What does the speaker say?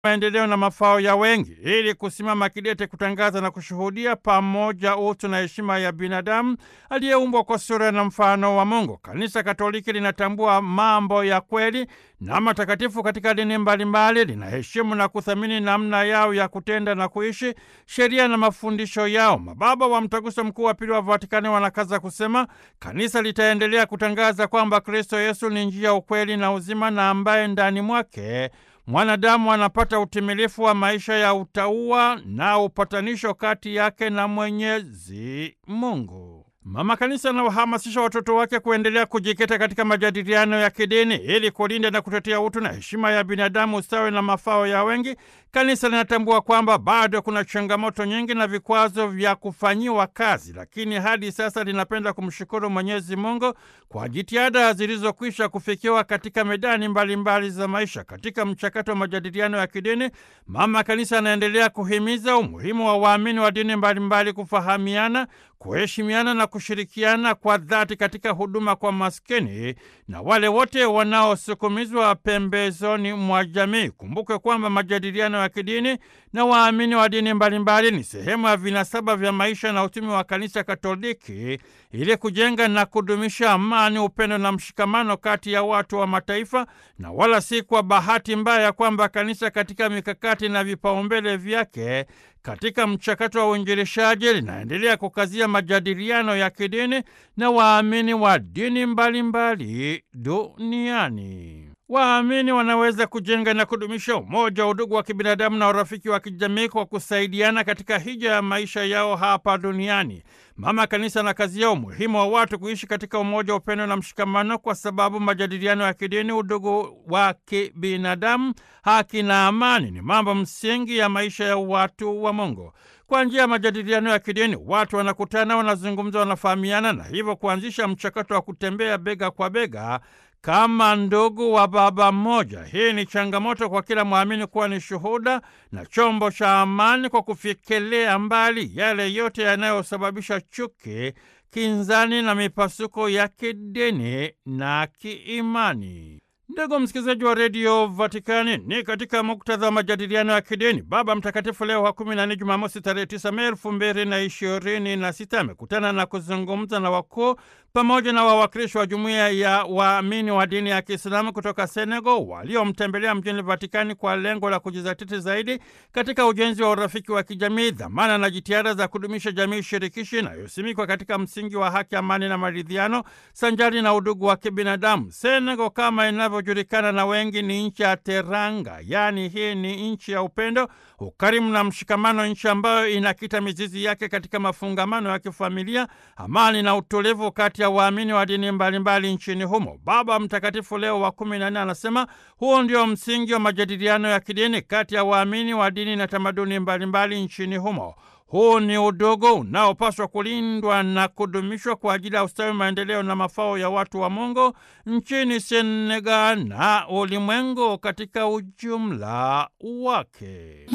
maendeleo na mafao ya wengi ili kusimama kidete kutangaza na kushuhudia pamoja utu na heshima ya binadamu aliyeumbwa kwa sura na mfano wa Mungu. Kanisa Katoliki linatambua mambo ya kweli na matakatifu katika dini mbalimbali, linaheshimu na kuthamini namna yao ya kutenda na kuishi, sheria na mafundisho yao. Mababa wa Mtaguso Mkuu wa Pili wa Vatikani wanakaza kusema kanisa litaendelea kutangaza kwamba Kristo Yesu ni njia, ukweli na uzima, na ambaye ndani mwake mwanadamu anapata utimilifu wa maisha ya utauwa na upatanisho kati yake na Mwenyezi Mungu. Mama Kanisa anawahamasisha watoto wake kuendelea kujikita katika majadiliano ya kidini ili kulinda na kutetea utu na heshima ya binadamu, ustawi na mafao ya wengi. Kanisa linatambua kwamba bado kuna changamoto nyingi na vikwazo vya kufanyiwa kazi, lakini hadi sasa linapenda kumshukuru Mwenyezi Mungu kwa jitihada zilizokwisha kufikiwa katika medani mbalimbali mbali za maisha. Katika mchakato wa majadiliano ya kidini, Mama Kanisa anaendelea kuhimiza umuhimu wa waamini wa dini mbalimbali mbali kufahamiana, kuheshimiana na kushirikiana kwa dhati katika huduma kwa maskini na wale wote wanaosukumizwa pembezoni mwa jamii. Kumbuke kwamba majadiliano ya kidini na waamini wa dini mbalimbali ni sehemu ya vinasaba vya maisha na utumi wa Kanisa Katoliki ili kujenga na kudumisha amani, upendo na mshikamano kati ya watu wa mataifa, na wala si kwa bahati mbaya kwamba kanisa katika mikakati na vipaumbele vyake katika mchakato wa uinjilishaji linaendelea kukazia majadiliano ya kidini na waamini wa dini mbalimbali duniani. Waamini wanaweza kujenga na kudumisha umoja, udugu wa kibinadamu na urafiki wa kijamii kwa kusaidiana katika hija ya maisha yao hapa duniani. Mama Kanisa anakazia umuhimu wa watu kuishi katika umoja, upendo na mshikamano, kwa sababu majadiliano ya kidini, udugu wa kibinadamu, haki na amani ni mambo msingi ya maisha ya watu wa Mungu. Kwa njia ya majadiliano ya kidini watu wanakutana, wanazungumza, wanafahamiana na hivyo kuanzisha mchakato wa kutembea bega kwa bega kama ndugu wa baba mmoja. Hii ni changamoto kwa kila mwamini kuwa ni shuhuda na chombo cha amani kwa kufikilia mbali yale yote yanayosababisha chuki, kinzani na mipasuko ya kidini na kiimani. Ndugu msikilizaji wa redio Vatikani, ni katika muktadha wa majadiliano ya kidini, Baba Mtakatifu Leo wa kumi na nne, Jumamosi tarehe tisa Mei elfu mbili na ishirini na sita amekutana na kuzungumza na wakuu pamoja na wawakilishi wa jumuiya ya waamini wa dini ya Kiislamu kutoka Senegal waliomtembelea mjini Vatikani kwa lengo la kujizatiti zaidi katika ujenzi wa urafiki wa kijamii, dhamana na jitihada za kudumisha jamii shirikishi inayosimikwa katika msingi wa haki, amani na maridhiano sanjari na udugu wa kibinadamu. Senegal kama inavyojulikana na wengi ni nchi ya teranga, yaani hii ni nchi ya upendo, ukarimu na mshikamano, nchi ambayo inakita mizizi yake katika mafungamano ya kifamilia, amani na utulivu kati ya waamini wa dini mbalimbali nchini humo. Baba Mtakatifu Leo wa kumi na nne anasema huo ndio msingi wa majadiliano ya kidini kati ya waamini wa dini na tamaduni mbalimbali nchini humo. Huu ni udogo unaopaswa kulindwa na kudumishwa kwa ajili ya ustawi, maendeleo na mafao ya watu wa Mungu nchini Senegal na ulimwengu katika ujumla wake.